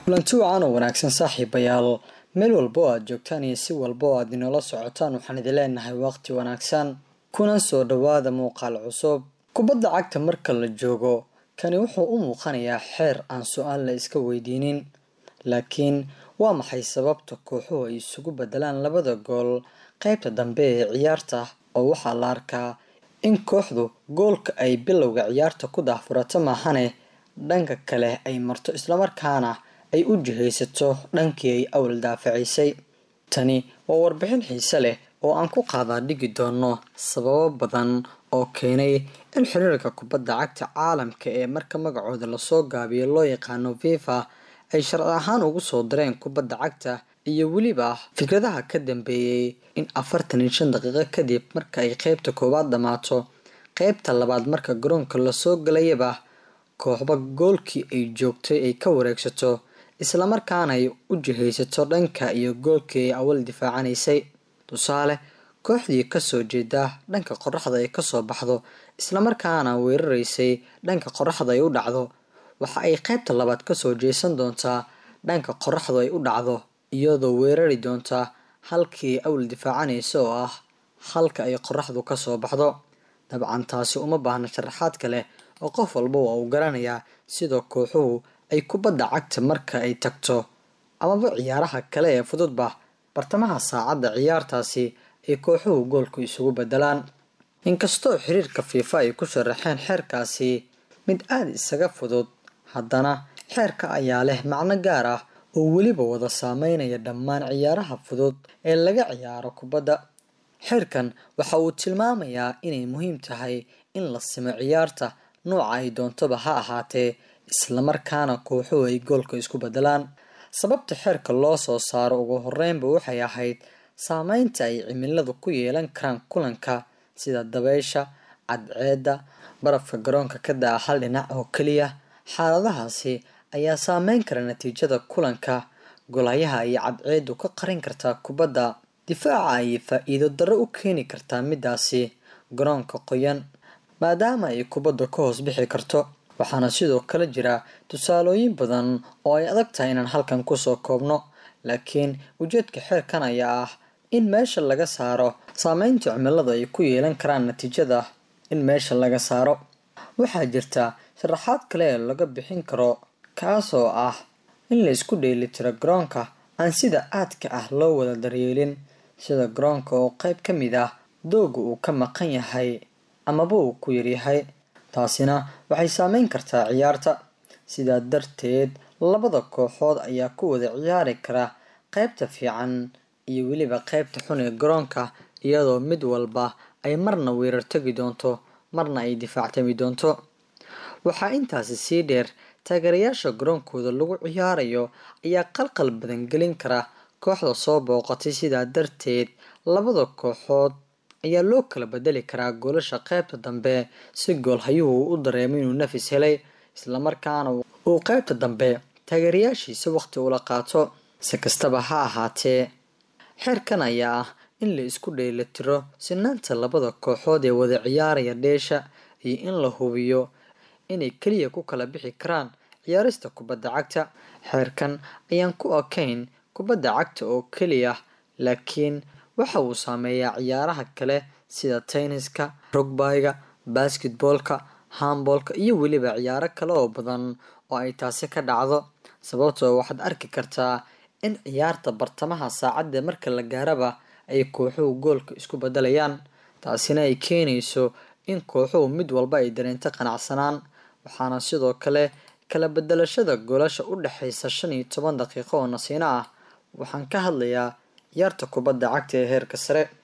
kulanti wacan oo wanaagsan saaxiibayaal meel walba oo aad joogtaan iyo si walba oo aad inoola socotaan waxaan idin leenahay waqti wanaagsan kuna soo dhowaada muuqaal cusub kubadda cagta marka la joogo kani wuxuu u muuqanayaa xeer aan su-aal la iska weydiinin laakiin waa maxay sababta kooxuhu ay isugu bedelaan labada gool qaybta dambe ee ciyaarta oo waxaa la arkaa in kooxdu goolka ay bilowga ciyaarta ku daahfurato maahane dhanka kale ay marto islamarkaana ay u jihaysato dhankii ay awal daafacisay tani waa warbixin xiise leh oo aan ku qaadaa dhigi doono sababo badan oo keenay in xiriirka kubadda cagta caalamka ee marka magacooda lasoo gaabiyo loo yaqaano fifa ay sharci ahaan ugu soo direen kubadda cagta iyo weliba fikradaha ka dambeeyey in afartan iyo shan daqiiqo kadib marka ay qeybta koowaad dhammaato qeybta labaad marka garoonka lasoo galayaba kooxba goolkii ay joogtay ay ka wareegsato islamarkaana ay u jihaysato dhanka iyo goolkii ay awal difaacanaysay tusaale kooxdii kasoo jeeda dhanka qoraxda ay kasoo baxdo islamarkaana weeraraysay dhanka qoraxda ay u dhacdo waxa ay qeybta labaad kasoo jeesan doontaa dhanka qoraxdu ay u dhacdo iyadoo weerari doontaa halkii awal difaacanaysa oo ah halka ay qoraxdu kasoo baxdo dabcan taasi uma baahna sharaxaad kale oo qof walba waa uu garanayaa sida kooxuhu ay kubadda cagta marka ay tagto amaba ciyaaraha kale ee fududba bartamaha saacadda ciyaartaasi ay kooxuhu goolku isugu bedelaan inkastoo xiriirka fiifa ay ku sharaxeen xeerkaasi mid aada isaga fudud haddana xeerka ayaa leh macno gaar ah oo weliba wada saameynaya dhammaan ciyaaraha fudud ee laga ciyaaro kubadda xeerkan waxa uu tilmaamayaa inay muhiim tahay in la simo ciyaarta nooca ay doontoba ha ahaatee islamarkaana kooxuhu ay goolka isku bedelaan sababta xeerka loo soo saaro ugu horeynba waxay ahayd saameynta ay cimiladu ku yeelan karaan kulanka sida dabeysha cadceedda barafka garoonka ka da-a hal dhinac oo keliya xaaladahaasi ayaa saameyn kara natiijada kulanka golayaha iyo cadceeddu ka qarin kartaa kubadda difaaca ayay faa-iido darro u keeni kartaa midaasi garoonka qoyan maadaama ay kubadda ka hoos bixi karto waxaana sidoo kale jira tusaalooyin badan oo ay adag tahay inaan halkan kusoo koobno laakiin ujeedka xeerkan ayaa ah in meesha laga saaro saameynta cimilada ay ku yeelan karaan natiijada in meesha laga saaro waxaa jirta sharaxaad kale ee laga bixin karo kaasoo ah in la isku dheelitiro garoonka aan sida aadka ah loo wada daryeelin sida garoonka oo qeyb ka mid ah dooga uu ka maqan yahay amaba uu ku yaryahay taasina waxay saameyn kartaa ciyaarta sidaa darteed labada kooxood ayaa ku wada ciyaari kara qeybta fiican iyo weliba qeybta xun ee garoonka iyadoo mid walba ay marna weerar tagi doonto marna ay difaactami doonto waxaa intaasi sii dheer taageerayaasha garoonkooda lagu ciyaarayo ayaa qalqal badan gelin kara kooxda soo booqatay sidaa darteed labada kooxood ayaa loo kala bedeli karaa goolasha qeybta dambe si goolhayuhu u dareemo inuu nafis helay islamarkaana uu qeybta dambe taageerayaashiisa waqti ula qaato si kastaba ha ahaatee xeerkan ayaa ah in la isku dheelitiro sinaanta labada kooxood ee wada ciyaaraya dheesha iyo in la hubiyo inay keliya ku kala bixi karaan ciyaarista kubadda cagta xeerkan ayaan ku ekayn kubadda cagta oo keliya laakiin waxa uu saameeyaa ciyaaraha kale sida tenniska rugbyga basketboolka hamboolka iyo weliba ciyaaro kale oo badan oo ay taasi ka dhacdo sababtoo waxaad arki kartaa in ciyaarta bartamaha saacadda marka la gaaraba ay kooxuhu goolka isku bedelayaan taasina ay keenayso in kooxuhu mid walba ay dareento qanacsanaan waxaana sidoo kale kala bedelashada goolasha u dhexeysa shan iyo toban daqiiqo oo nasiino ah waxaan ka hadlayaa ciyaarta kubadda cagta ee heerka sare